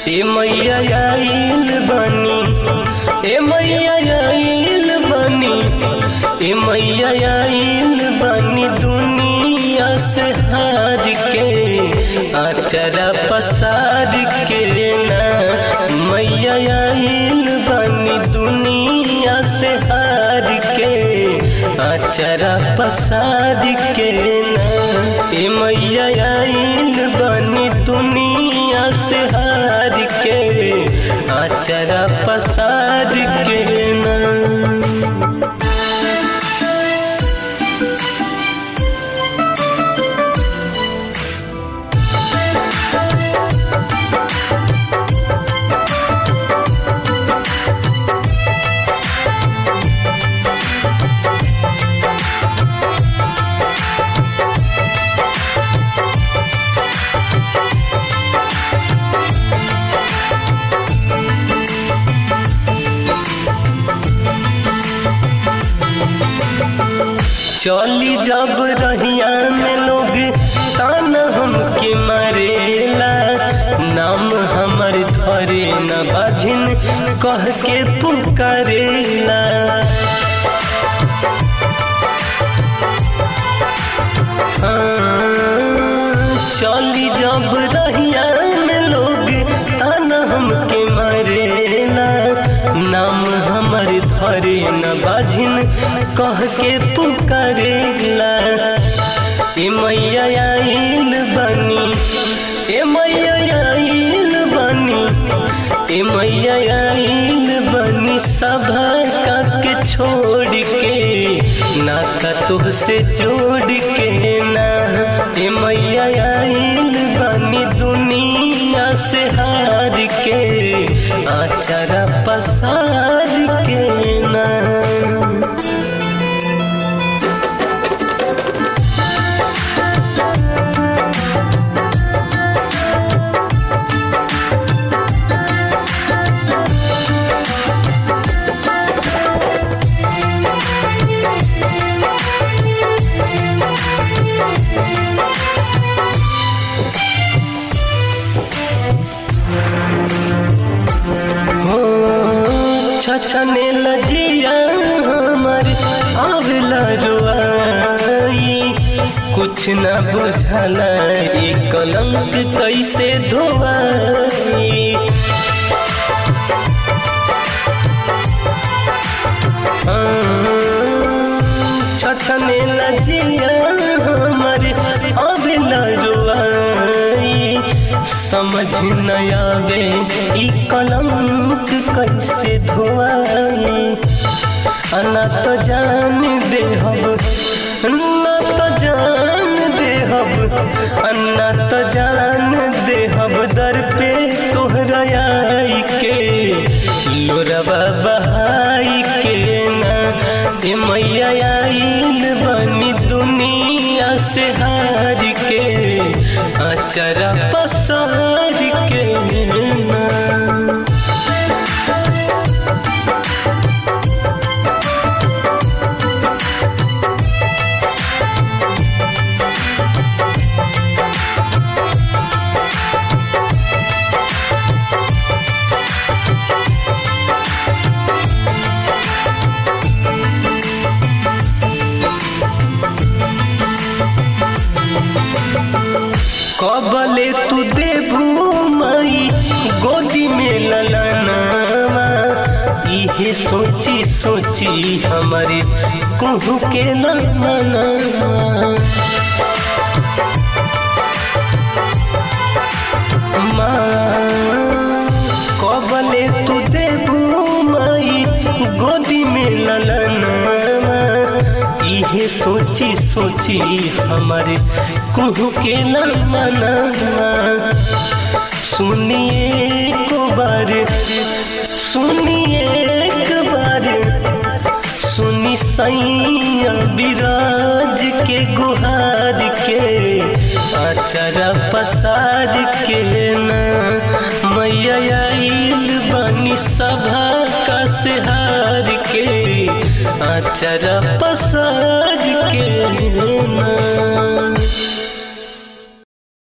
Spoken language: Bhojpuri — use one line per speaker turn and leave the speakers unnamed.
ए मैया आइल बनी ए मैया आइल बनी ए मैया आइल बनी दुनिया से हार के अचरा पसार के ना मैया आइल बनी दुनिया से हार के अचरा पसार के ना ए मैया आइल बनी दुनिया से हार के अचरा पसार के ना चली जब रहिया में लोग ताना हमके मरेला नाम हमर धरे न बाझिन कह के पुकारेला हाँ, चली जब रहिया में लोग ताना हमके मरेला नाम हमर धरे न बाझिन कह के पुकारेला ए मैया आइल बनी ए मैया आइल बनी ए मैया आइल बनी सभा का के छोड़ के नाता तुहसे जोड़ के ना ए मैया आइल बनी दुनिया से हार के आचरा पसार के ना हो छछने लजिया हमर आवेला रुआई कुछ न बुझला ए कलंक कैसे धोवाई छछने लजिया हमर आवेला रुआई समझ न आवे ई कलंक कैसे धोआई अना तो जान दे हब ना तो जान दे हब अन्ना तो जान दे हब दर पे तोहरा आई के लोरवा बहाई के ना ए मैया आइल बनी दुनिया से हार के अचरा पसार के ना कबले तू देबू माई गोदी में ललनावा इहे सोची सोची हमारे कुहू के ललनावा कबले तू देबू माई गोदी में ललनावा इहे सोची सोची हमारे कुहू के ललना सुनिए को बार सुनिए एक बार सुनी सैया विराज के गुहार के अचरा पसार के ना मैया आइल बनी सभा का सिहार के अचरा पसार के ना